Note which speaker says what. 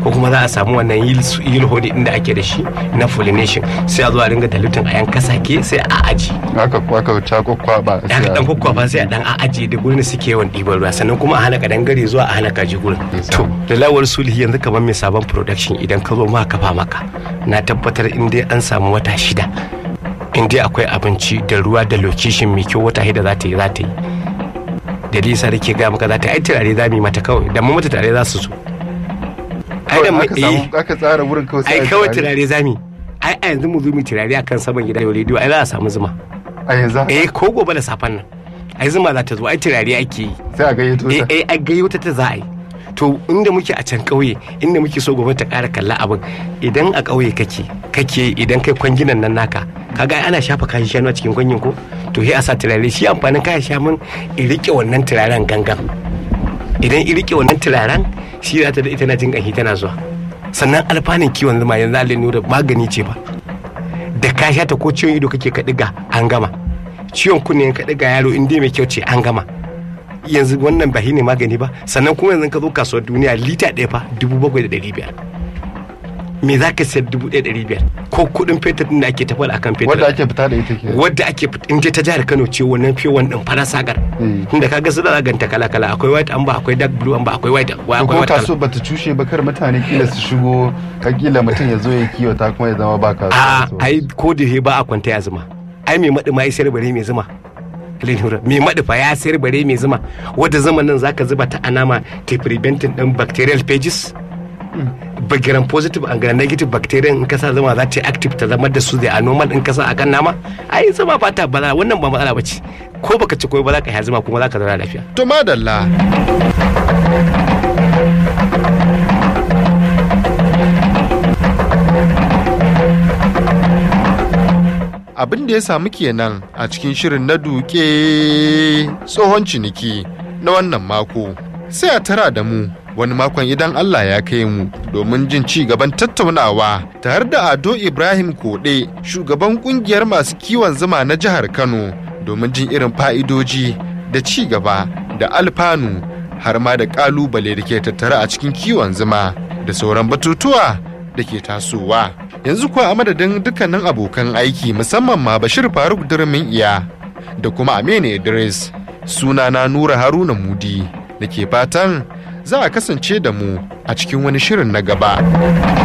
Speaker 1: ko kuma za a samu wannan yield holding din da ake da shi na pollination sai a zo a ringa dilutin a yan kasake sai a aji
Speaker 2: aka aka ta kwakwaba
Speaker 1: da aka dan kwakwaba sai a dan a aji da gurin suke yawan ɗiban ruwa sannan kuma a hana kadangare zuwa a hana kaji gurin to da lawar sulhi yanzu kamar mai sabon production idan ka zo ma kafa maka na tabbatar in dai an samu wata shida in dai akwai abinci da ruwa da location mai kyau wata shida za ta yi za ta yi da lisa da ke ga maka za ta ai turare za mu yi mata kawai da mu mata turare za su zo ai da
Speaker 2: aka samu aka tsara wurin kawai sai
Speaker 1: ai kawai turare za mu ai a yanzu mu zo mu turare akan saman gida da rediyo ai za a samu zuma
Speaker 2: a yanzu
Speaker 1: eh ko gobe da safen nan ai zuma za ta zo ai turare ake yi
Speaker 2: sai a gayyato
Speaker 1: eh
Speaker 2: ta
Speaker 1: eh ai gayyato ta za a yi to inda muke a can ƙauye inda muke so gwamnati ta ƙara kalla abin idan a ƙauye kake kake idan kai kwanginan nan naka kaga ai ana shafa kayan shanu a cikin kwangin ko to sai a sa turare shi amfanin kayan shanun i rike wannan turaren gangan idan i rike wannan turaren shi za ta da ita na jin ƙanshi tana zuwa sannan alfanun kiwon zuma yanzu alin nura magani ce ba da ka sha ta ko ciwon ido kake ka ɗiga an gama ciwon kunne ka ɗiga yaro in dai mai kyau ce an gama yanzu wannan ba ne magani ba sannan kuma yanzu ka zo kasuwar duniya lita ɗaya fa dubu bakwai da ɗari biyar me za ka sayar dubu ɗaya ɗari biyar ko kuɗin fetur ɗin da ake tafiya akan fetur
Speaker 2: wanda ake fita da ita ke
Speaker 1: wadda ake fit- in dai ta jihar Kano ce wannan fiye wannan fara sagar
Speaker 2: Mm.
Speaker 1: inda kaga su da ganta kala kala akwai white amba akwai dark blue amba akwai white akwai
Speaker 2: ko
Speaker 1: white
Speaker 2: kaso
Speaker 1: color
Speaker 2: bata cushe ba kar mutane kila su shigo ka kila mutum ya zo ya kiwata kuma ya zama ba
Speaker 1: a
Speaker 2: kasuwa
Speaker 1: ai ko da he ba a kwanta ya zuma ai mai maɗi ma ya sayar bare mai zuma Lenura mai maɗi fa ya sayar bare mai zuma wadda zaman nan zaka zuba ta anama ta preventing din bacterial pages bagiran positive and gram negative bacteria in kasa zama za ta yi active ta zama da su da a normal in kasa akan nama ai zama ba ta bala wannan ba matsala bace ko baka ci koyi ba za ka yi zuma kuma za ka zauna lafiya
Speaker 3: To madalla. Abin da ya samu kenan a cikin shirin na duke tsohon ciniki na wannan mako. Sai a tara da mu wani makon idan Allah ya kai mu domin jin ci gaban tattaunawa tare da Ado Ibrahim Koɗe shugaban kungiyar masu kiwon zuma na jihar Kano domin jin irin fa'idoji da ci gaba da alfanu har ma da kalubale da ke tattare a cikin kiwon zuma da sauran batutuwa da ke tasowa. Yanzu kuwa a madadin dukkanin abokan aiki musamman ma Bashir Faruk Durmin Iya da kuma Aminu Idris sunana Nura Haruna Mudi da ke fatan za a kasance da mu a cikin wani shirin na gaba.